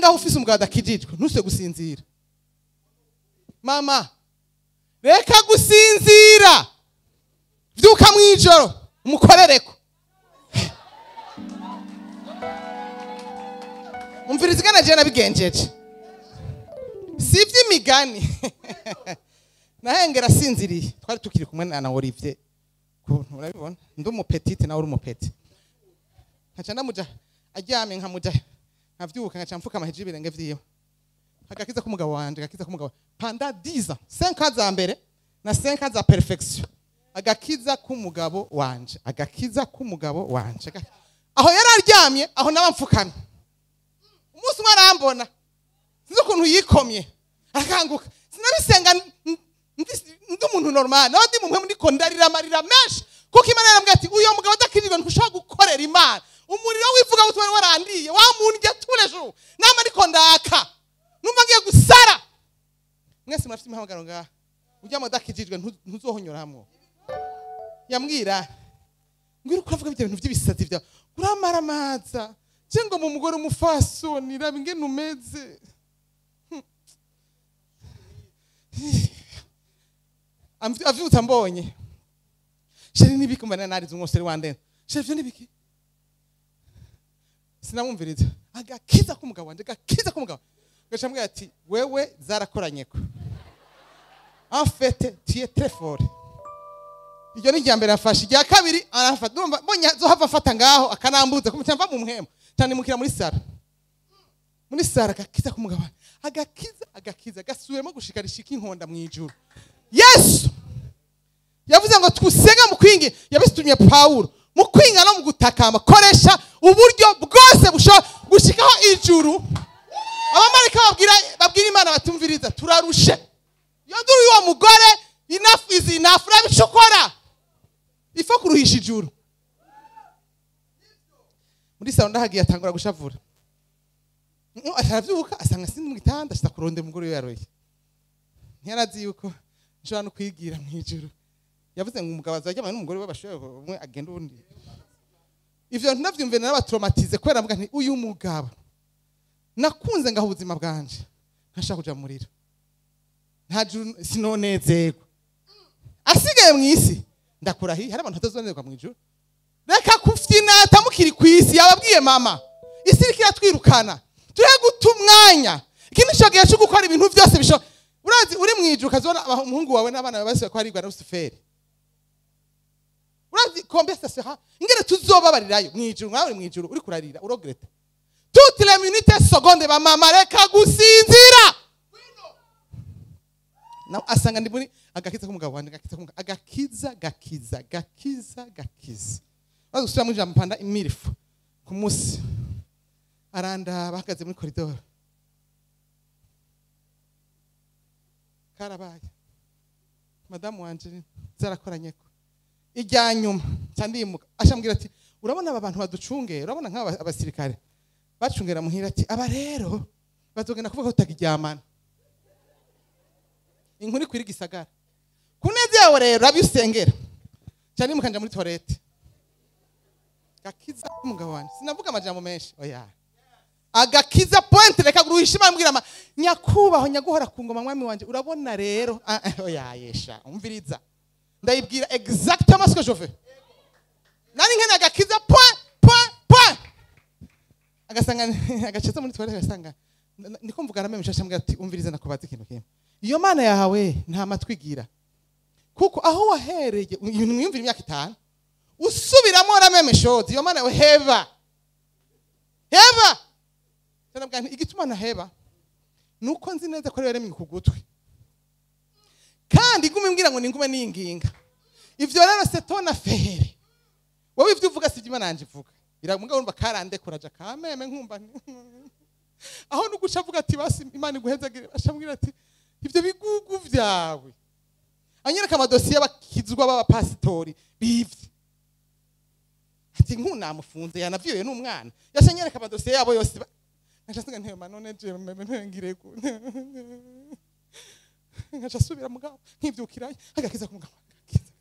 ngaho ufise umugabo adakijijwe ntuse gusinzira mama reka gusinzira vyuka mw'ijoro umukorereko umviriza igana jewe nabigenjeje si ivy'imigani nahengera asinziriye twari tukiri kumwe na na Olivier kuntu urabibona ndi umupetite nawe uri umupeti nkaca ndamuja aryamye nkamuja nkavyuka nkaca mfukama hejuru y'ibirenge vyiwe agakiza k'umugabo wanje agakiza k'umugabo panda 10 ans 5 ans za mbere na 5 ans za perfection agakiza k'umugabo wanje agakiza k'umugabo wanje Aga- aho yari aryamye aho naba mfukamye umunsi umwe arambona sinzi ukuntu yikomye arakanguka sinabisenga n- n- ndi- ndi umuntu normal nawe ndi mumwe ndiko ndarira amarira menshi kuko imana yarambwira ati uyo mugabo adakijijwe ntushobora gukorera imana umuriro w'ivuga butumwa wari warandiye wamundya turejo nama ariko ndaka numva ngiye gusara mwese murafite imihamagaro ngaha ujya mu adakijijwe ntu- ntuzohonyoramwo yambwira ngwira uko uravuga ibyo bintu by'ibisazi byawe uramaramaza cyangwa mu mugore umufasoni raba ingene umeze Amvi- avyutse ambonye sheri nibiki mbana narize umwoseri wandene sheri vyo nibiki sinamwumviriza agakiza k'umugabo wanje agakiza k'umugabo gaca ambwira ati wewe zarakoranyeko en fait tu es très fort iryo ni irya mbere afashe irya kabiri arafata ndumva mbonye zohava afata ngaho akanambuza kumuca mva mu muhema cyane mukira muri sara muri sara agakiza k'umugabo agakiza agakiza gasubiremo gushika rishika inkonda mu ijuru yesu yavuze ngo twusenge mu kwingi yabisitumye pawulo mu kwinga no mu gutakamba koresha uburyo bwose bushobora gushikaho ijuru abamarika babwira babwira imana batumviriza turarushe iyo nduru y'uwo mugore enough is enough urabe ico ukora ifo kuruhisha ijuru muri salo ndahagiye atangura gushavura Mm, aravyuka asanga sindi mu gitanda ashita kurondera umugore we yaroye ntiyarazi yuko nshobora no kwigira mu ijuru yavuze ngo umugabo azaryamana n'umugore we bashoboye umwe agenda uwundi ivyo ntunavyumve narabatraumatize kubera mvuga nti uyu mugabo nakunze ngaho ubuzima bwanje ntashaka kuja mu muriro nta juru sinonezerwa asigaye mu isi ndakurahiye hari abantu batazonezerwa mu ijuru reka kufyinata mukiri ku isi yababwiye mama isi iriko iratwirukana turihe guta umwanya iki nico gihe co gukora ibintu vyose bisho urazi uri mu ijuru ukazibona aba- umuhungu wawe n'abana bawe basiwe ko harigwa na rusuferi urazi combien ça sera ingene tuzobabarirayo mu ijuru mwawe uri mu ijuru uri kurarira urogreta toutes les minutes secondes ba mama reka gusinzira nawe asanga ndi muri agakiza k'umugabo wanjye agakiza k'umugabo agakiza gakiza gakiza gakiza maze gusubira muri jambo panda imirifu ku munsi arandaba ahagaze muri koridoro karabaye madamu wanje zarakoranyeko ijya nyuma cyandimuka ashambwira ati urabona aba bantu baducungera urabona nk'aba abasirikare bacungera muhira ati aba rero bazogenda kuvuga ko tutakiryamana inkuru ikwira igisagara ku neza yawe rero abi usengera cyane mukanja muri toilette gakiza umugabo wanjye sinavuga amajambo menshi oya agakiza point reka guruhisha imana mbwira ama nyakubaho nyaguhora ku ngoma mwami wanje urabona rero ah, ah, oya yesha umviriza ndayibwira exactement ce que je veux nari nkene agakiza point point point agasanga agakiza muri toilette agasanga ndiko mvugana meme shasha mbwira ati umviriza nakubaza ikintu kimwe iyo mana yawe nta matwi igira kuko aho wahereye ibintu mwiyumvira imyaka itanu usubiramo rameme shoti iyo mana yawe heba heba Ndarabwira nti igituma ntaheba ni uko nzi neza ko rero yaremye ku gutwi kandi igume mbwira ngo ningume ninginga ivyo rero setona fere wowe ivyo uvuga sivyo imana yanje ivuga biramugabo urumva karandekuraja kameme nkumva nti- aho nuguca avuga ati basi imana iguhezagire ashambwira ati ivyo bigugu vyawe anyereka amadosiye y'abakizwa b'abapasitori bivye ati nkunamufunze yanavyiwe n'umwana yasha anyereka amadosiye yabo yose ba- ngaca nsiga ntema none je meme ntengire ku ngaca asubira mugabo nkivyukirayo agakiza ku mugabo agakiza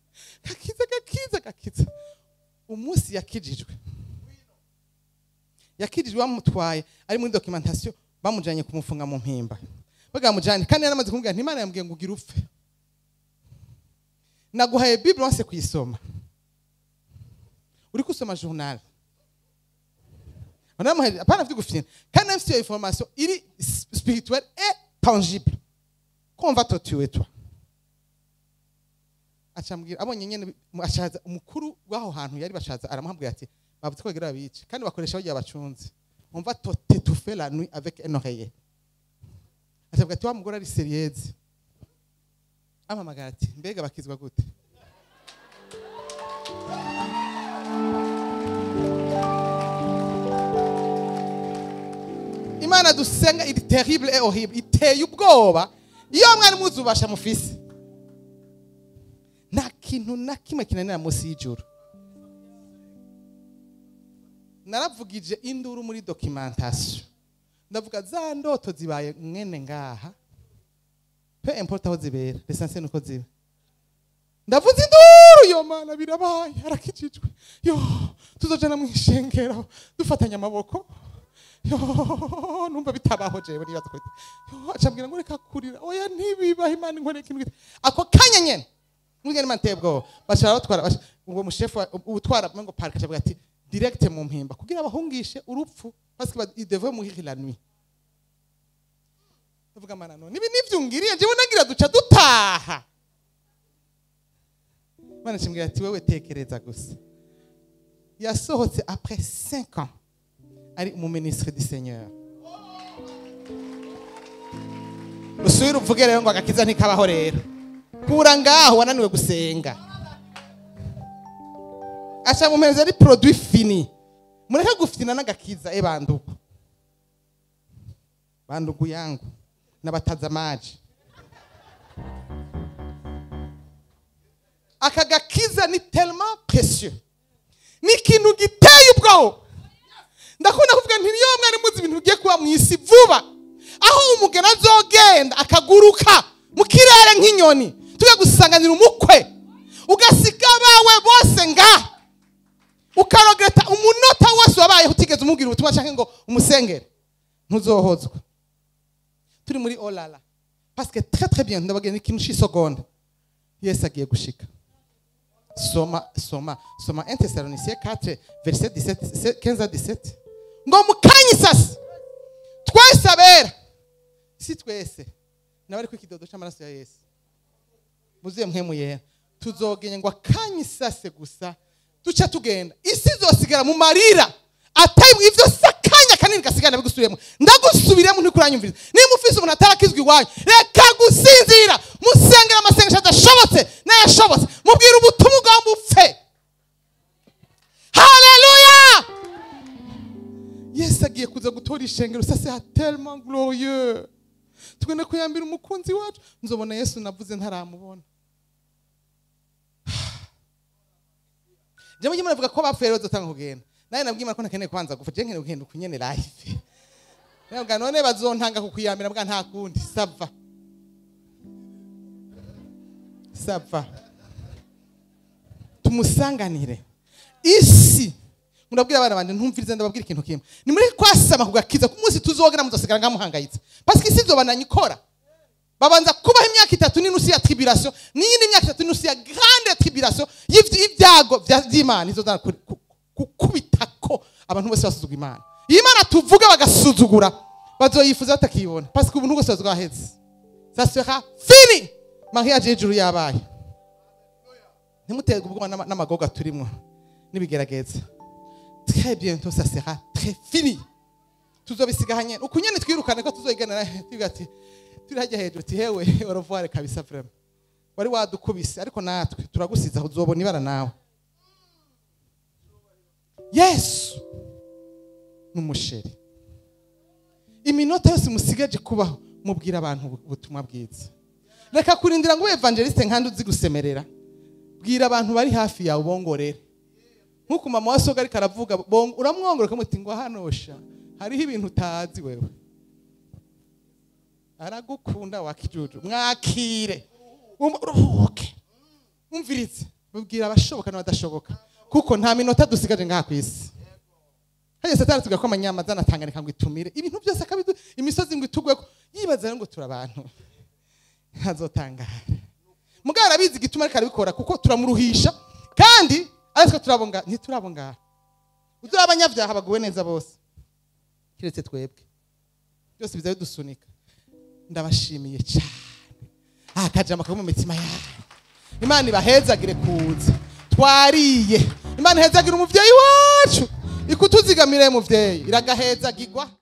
gakiza gakiza gakiza umunsi yakijijwe yakirijwe bamutwaye ari muri documentation bamujanye kumufunga mu mpimba bagamujanye kandi yaramaze kumubwira nti imana yambwiye ngo ugire upfe naguhaye bible wanse kuyisoma uri kusoma journal Wanamuhaye hapana vyo gufina kandi afite iyo information iri spirituelle et tangible qu'on va te tuer toi acambwira abonye nyene ashaza umukuru w'aho hantu yari bashaza aramuhabwira ati bavuze ko bagira babice kandi bakoresha bagiye abacunze on va te t'étouffer la nuit avec un oreiller acambwira ati wa mugore ari serieuse amamagara ati mbega bakizwa gute imana dusenga iri terrible et horrible iteye ubwoba iyo mwari muzi ubasha mufise nta kintu na kimwe kinanira munsi y'ijuru naravugije induru muri documentation ndavuga za ndoto zibaye mwene ngaha pe importe aho zibera l'essentiel nuko ziba ndavuze induru yo mana birabaye arakijijwe yo tuzojana mu ishengero dufatanya amaboko yo numva bitabaho jewe nibaza ko yo acambwira ngo reka kurira oya ntibibaho imana inkoreye ikintu gito ako kanya nyene mwigene imana iteye ubwoba bashara batwara bash- uwo mushefu wa- utwara ngo park acavuga ati direct mu mpimba kugira abahungishe urupfu parce que ba- il devait mourir la nuit ndavuga mana none ibi nivyungiriye jewe nagira duca dutaha Imana ishimwira ati wewe tekereza gusa yasohotse après 5 ans ari umuminisitiri du seigneur usubire uvuge rero ngo agakiza ntikabaho rero kura ngaho wananiwe gusenga aca mumereza ari produit fini mureke gufina n'agakiza e bandugu bandugu yangu n'abatazamaji aka gakiza ni tellement précieux ni ikintu giteye ubwoba ndakunda kuvuga nti niyo mwari muzi ibintu bigiye kuba mu isi vuba aho umugeni azogenda akaguruka mu kirere nk'inyoni tujya gusanganira umukwe ugasiga abawe bose nga ukarogeta umunota wose wabayeho utigeze umubwira ubutumwa cyangwa ngo umusengere ntuzohozwa turi muri olala pasike très très bien ndababwira ni ikintu cy'isegonda yesu agiye gushika soma soma soma 1 Thessaloniciens 4 verset 17 15 à 17 ngo mukanye isasi twese abera si twese nabari ku kidodo cy'amaraso ya yesu muzuye mpemu yera tuzogenya ngo akanye isase gusa duca tugenda isi izosigara mu marira atari ivyo si akanya kanini gasigara bigusubiremo ndagusubiremo ntikuranyumviriza niba ufise umuntu atarakizwa iwanyu reka gusinzira musengera amasengesho adashobotse n'ayashobotse mubwira ubutumwa ugomba upfe haleluya yesu agiye kuza gutora ishengero sase ha tellement glorieux tugenda kuyambira umukunzi wacu nzobona yesu navuze ntaramubona jambo ry'imana avuga ko bapfuye rero dutanga kugenda nawe nabwiye imana ko ntakeneye kubanza gupfa je nkeneye kugenda ukunyene live nabwa none bazontanga kukuyambira mbwa nta kundi sava sava tumusanganire isi murabwira abana banje ntumvirize ndababwira ikintu kimwe ni muri kwasama kugakiza ku munsi tuzogera muzosigara ngamuhangayitse parce que isi izobananya ikora babanza kubaho imyaka itatu n'inusu ya tribulation n'iyindi myaka itatu n'inusu ya grande tribulation y'ivy- y'ibyago vya- vy'imana izozana ku- ku- gukubitako abantu bose basuzugura imana iyo imana tuvuga bagasuzugura bazoyifuza batakibona parce que ubuntu bwose bwaheze ça sera fini mariage y'ijuru yabaye ntimuterwe ubwoba n'ama- n'amagoga turimwo n'ibigerageza très bientôt ça sera très fini tuzobisiga hanyene uku nyene twirukane ko tuzoyiganira tuvuga ati turi hajya hejuru ati hewe orovuware kabisa vraiment wari wadukubise ariko natwe turagusiza uzobona ibara nawe yesu n'umusheri iminota yose musigaje kubaho mubwira abantu ubu- ubutumwa bwiza reka kurindira ngo ube evangeliste nkandi uzi gusemerera bwira abantu bari hafi yawe ubongorere nk'uko mama wa soga ariko aravuga bong- uramwongora ukamuti ngo hanosha hariho ibintu utazi wewe aragukunda wakijuju mwakire Um- uruhuke umvirize mubwira abashoboka n'abadashoboka kuko nta minota dusigaje ngaha ku isi hanyuma satani tuvuga ko amanyama azanatanganika ngo itumire ibintu byose akabidu imisozi ngo itugweko yibaza rero ngo turi abantu ntazotangara mugabo arabizi igituma ariko arabikora kuko turamuruhisha kandi ariko turabonga ntiturabonga uzura abanyabyaha baguwe neza bose kiretse twebwe byose biza bidusunika ndabashimiye cyane aha kajama kari mu mitima yanyu imana ibahezagire kuza twariye imana ihezagire umuvyeyi wacu ikutuzigamire muvyeyi iragahezagirwa